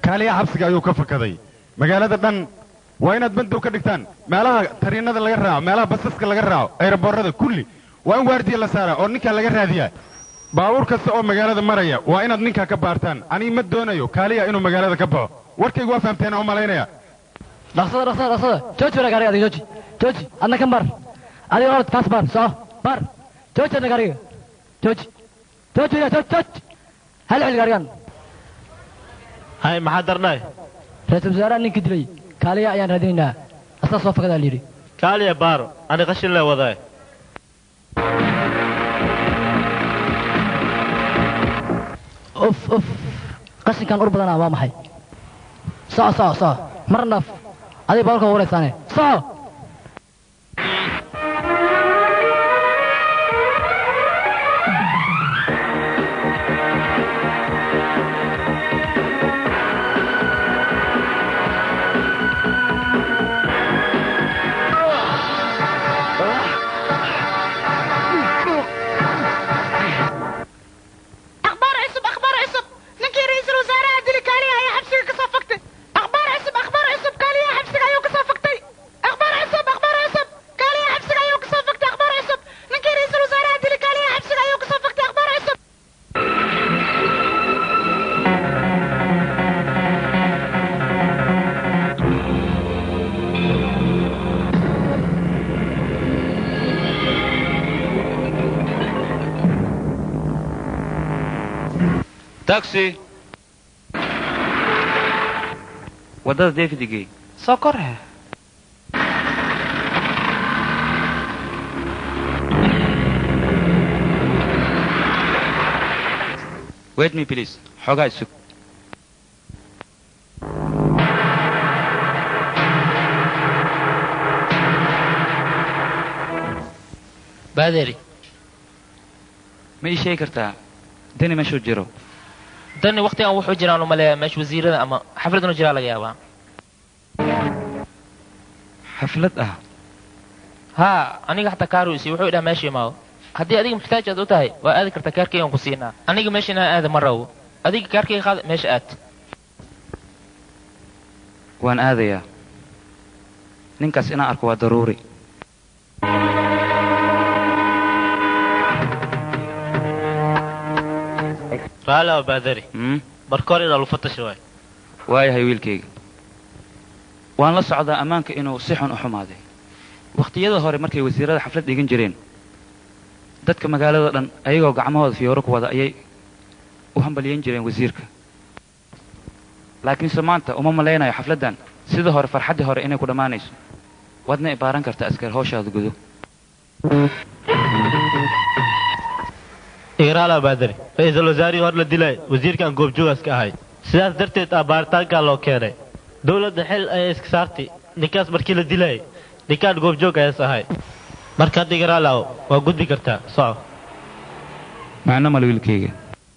kaaliyaha xabsiga ayuu ka fakaday magaalada dhan waa inaad bandow ka dhigtaan meelaha tariinada laga raaco meelaha basaska laga raaco ayraboorada kulli waa in waardiya la saaraa oo ninkaa laga raadiyaa baabuur kasta oo magaalada maraya waa inaad ninkaa ka baartaan anii ma doonayo kaaliya inuu magaalada ka baxo warkaygu waa fahamteen oo malaynaya dhaqsada dhaqsada dhaqsada jooji wala gaariga adiga jooji jooji adna kan baar adiga orod kaas baar soco baar jooji adna gaariga jooji jooji wala jooji jooji hal xil gaarigan hay maxaa darnay ra-iisul wasaaraha ninkii dilay kaaliya ayaan raadinaynaa asaa soo fakadaa layidhi kaaliya baaro ani qashin lee wadae uf uf qashinkan ur badanaa waa maxay soco soco soco mar naaf adiga baalka waraysaane soco أخبار عصب أخبار عصب نكي رئيس الوزراء ديلي كالي هيا حبسك كصفقتي أخبار عصب أخبار عصب كالي هيا حبسك هيا كصفقتي أخبار عصب أخبار عصب كالي هيا حبسك هيا كصفقتي أخبار عصب نكي رئيس الوزراء ديلي كالي هيا حبسك هيا كصفقتي أخبار عصب taxi waddada david igey soo korhe wait me please xoogaa isug baaderi ma ii sheegi kartaa dani meeshuu jiro dani waktigan wuxuu jiraan umaleeyaa meesha wasiirada ama xaflad inuu jiraa laga yaabaa xaflad ah haa aniga xataa kaaruisi wuxuu idhaha meesha imaado haddii adiga muxtaaj aad u tahay waa aadi kartaa kaarkaygan ku siinaa aniga meesha inaan aada ma rabo adiga kaarkayga qaada meesha aad waan aadayaa ninkaas inaan arko waa daruuri raali waa baadari Hmm? marka hore inaa lufatasha waay waayahay wiilkayga waan la socdaa ammaanka inuu si xun u xumaaday wakhtiyada hore markay wasiirada xaflad dhigan jireen dadka magaalada dhan ayagoo gacmahooda fiyooro ku wada ayay u hambalyeyn jireen wasiirka laakiinse maanta uma malaynayo xafladdan sida hore farxaddii hore inay ku dhammaanayso waadna ibaaran karta askar hawshaada gudo igraala baadari ra-iisul wasaarihii hor la dilay wasiirkan goobjoogaas ka ahay sidaas darteed ah baaritaankaa loo keenay dowladda xil ayay iska saartay ninkaas markii la dilayay ninkaan goobjoog ayaas ahay marka hadda igraalaw waa gudbi kartaa soco macno male wiilkayga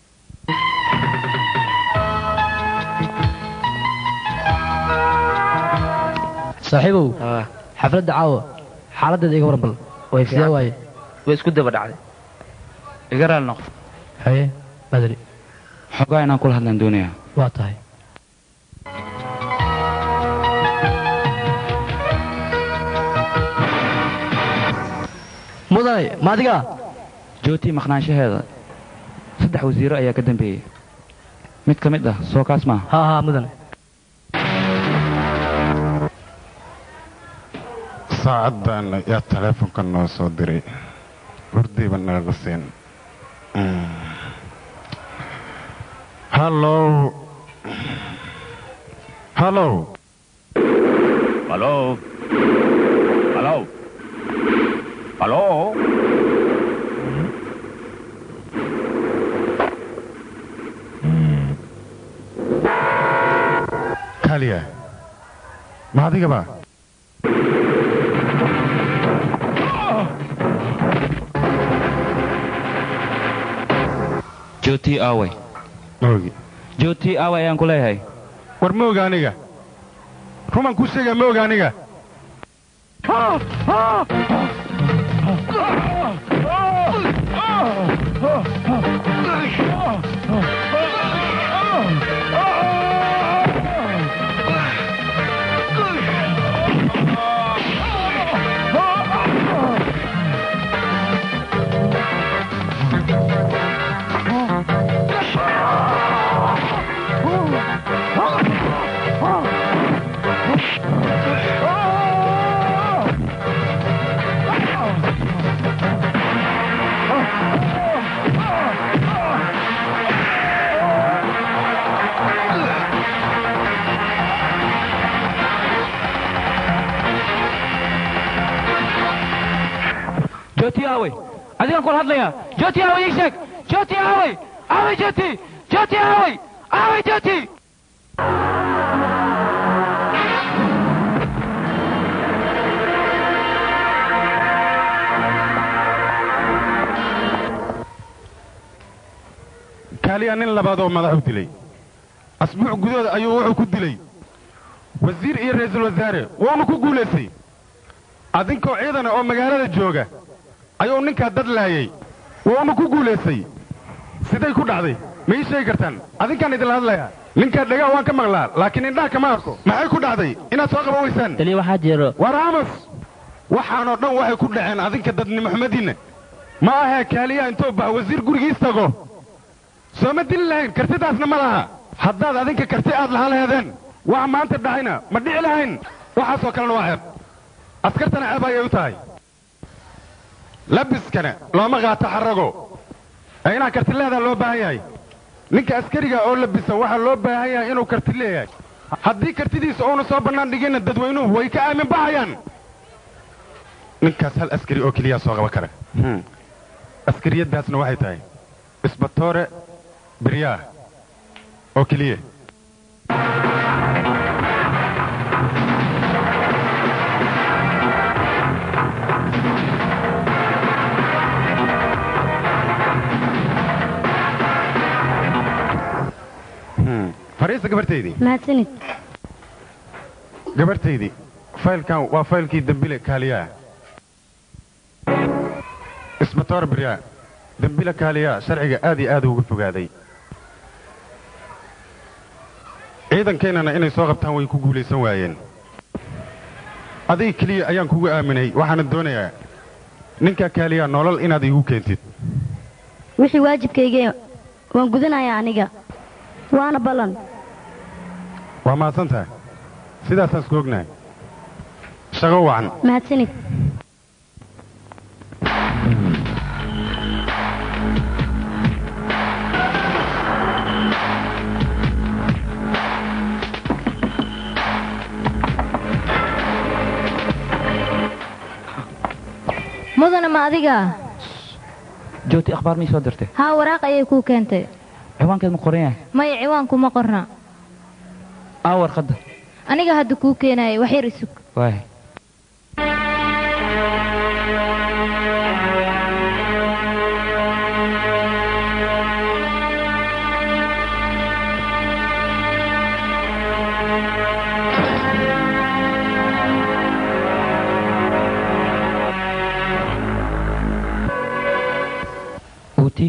saaxiibow xafladda caawa xaaladdeeda iga waran bal way sidee waaye way isku daba dhacday iga raali noqo haye badri xoogaa inaan kula hadlaan doonayaa waa tahay mudane ma adiga jootii maqnaanshaheeda saddex wasiiro ayaa ka dambeeyey mid ka mid ah soo kaas maaha haa haa mudane saacaddan yaa taleefonka noo soo diray hurdayba nalaga siin hallow hallow Hello? Hello? Hello? kaaliya ma adigaba jootii aaway moogi jootii aaway ayaan ku leeyahay war ma oga aniga rumaan kuu sheegaa ma oga aniga joti aaway adigaan kula hadlayaa joti aaway ii sheeg joti aaway aaway joti joti aaway aaway joti kaaliya nin labaad oo madaxu dilay asbuuc gudahooda ayuu wuxuu ku dilay wasiir iyo ra'iisul wasaare wuuna ku guulaystay adinkoo ciidana oo magaalada jooga ayuu ninkaa dad laayay wuuna ku guulaystay siday ku dhacday ma ii sheegi kartaan adinkaan idinla hadlayaa ninkaa dhegaa waan ka maqlaa laakiin indhaha kama arko maxay ku dhacday inaad soo qaban weysaan taliya waxaa jiro war amos waxaanoo dhan waxay ku dhaceen adinka dadnimo xumadiinna ma ahee kaaliyaha intuu bax wasiir gurigiis tago soo ma dili lahayn kartidaasna ma laha haddaad adinka karti aad lahaan laheedeen wax maanta dhacayna ma dhici lahayn waxaasoo kalena waa ceeb askartana ceeb ayay u tahay labiskana looma qaato xarago ee inaad karti leedaa loo baahan yahay ninka askariga oo labisa waxaa loo baahan yahay inuu karti leeyahay haddii kartidiisa uuna soo bannaan dhiginna dadweynuhu way ka aamin baxayaan ninkaas hal askari oo keliyaa soo qaban kara askariyaddaasna waxay tahay isbatoore biryaah oo keliya fariisa gabartaydii mahadsanid gabartaydii faylkan waa faylkii dembile kaaliyaa isbatoor biryaa dembile kaaliyaa sharciga aad iyo aad uga fogaaday ciidankeennana inay soo qabtaan way ku guulaysan waayeen adiga keliya ayaan kugu aaminay waxaana doonayaa ninkaa kaaliyaa nolol inaad iigu keentid wixii waajibkayga waan gudanayaa aniga waana ballan waa mahadsan tahay sidaasaan isku ognahay shaqo wacan mahadsanid mudane ma adiga jooti akhbaar mii soo dirtay haa waraaq ayay kuu keentay ciwaankeed ma qoran yahay maya ciwaankuma qorna aa warqadda aniga hadda kuu keenaayay wax yar isug waay uti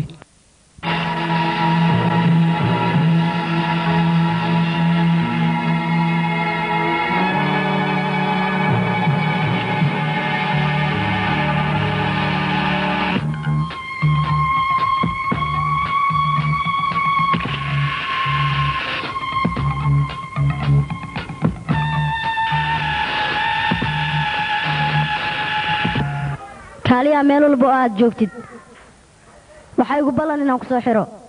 kaaliyaa meel walba oo aad joogtid waxaa igu ballan inaan ku soo xidho